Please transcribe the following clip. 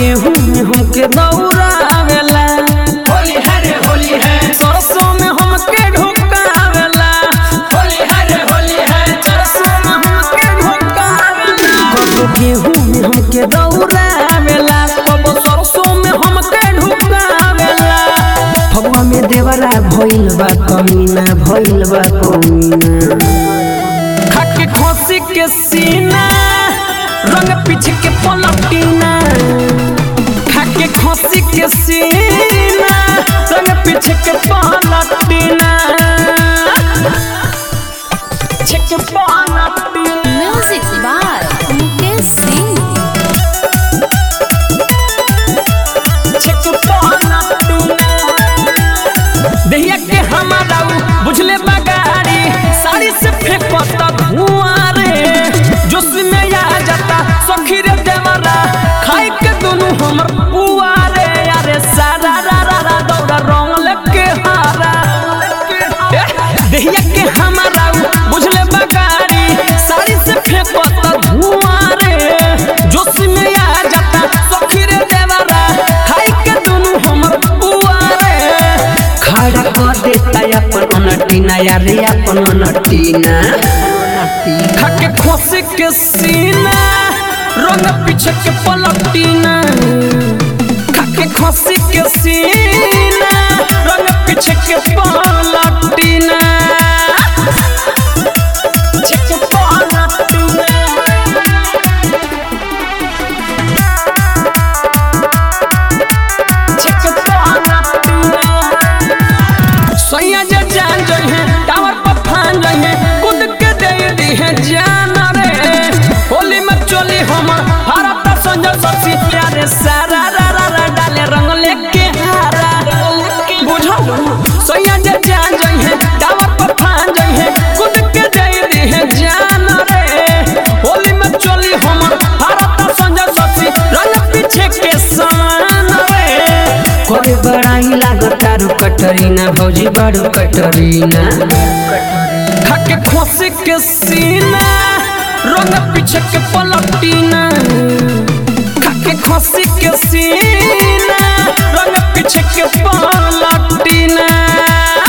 गेहूं में हमके दौड़ावेला होली है रे होली है सरसों में हमके ढुकावेला होली है रे होली है सरसों में हमके ढुकावेला कबो गेहूं में हमके दौड़ावेला कबो सरसों में हमके ढुकावेला फगवा में देवरा भइल बा कमीना भइल बा कमीना खाके खोसी के सीना रंग पीछे के पलटीना खाके खोसी के सीना रंग पीछे के पलटीना पीछे के पलटीना Music by Mukesh Singh. पीछे के पलटीना दहिया के हमारा उ बुझले बगाड़ी साड़ी से फेंकता धुआं रे जोश में आ जाता सखी रे देवरा खाई के दोनों हमर पुआ रे अरे सारा रा रा रा दौड़ा रंग लेके हारा ए, दहिया के हमारा उ बुझले बगाड़ी साड़ी से फेंकता धुआं रे जोश में आ जाता सखी रे देवरा खाई के दोनों हमर पुआ रे खड़ा कर देता अपन अनटीना यारे अपन अनटीना खाके खोसे के सीना रंग पीछे के पलटीना खाके खोसे के सीना रंग पीछे के पलटीना पीछे के पलटीना सैया जे जान जई है टावर पर फान जई है कूद के दे दी है जान रे होली में चोली हम भारत संजय ससी प्यारे सारा रा रा रा डाले रंग लेके हारा बुझल सैया जे जान जई है टावर पर फान जई है कूद के दे दी है जान रे होली में चोली हम भारत संजय ससी रंग पीछे के समान रे कोई बड़ाई लागत तारू कटरीना भौजी बारू कटरीना खाके खोसे के सीना रंग पीछे के पलटीना खाके खोसे के सीना रंग पीछे के पलटीना